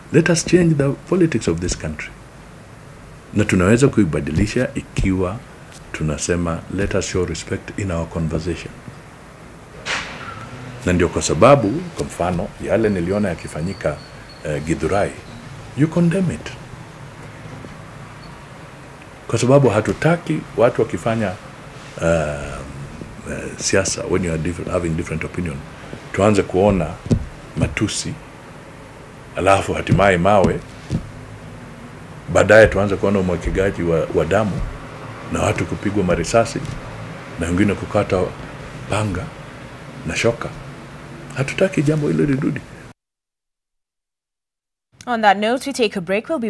let us change the politics of this country na tunaweza kuibadilisha ikiwa tunasema let us show respect in our conversation na ndio kwa sababu kwa mfano yale niliona yakifanyika uh, gidhurai you condemn it kwa sababu hatutaki watu wakifanya uh, uh, siasa when you are different, having different opinion tuanze kuona matusi alafu hatimaye mawe baadaye tuanze kuona umwakigaji wa, wa damu na watu kupigwa marisasi na wengine kukata panga na shoka hatutaki jambo hilo lirudi On that note, we take a break. We'll be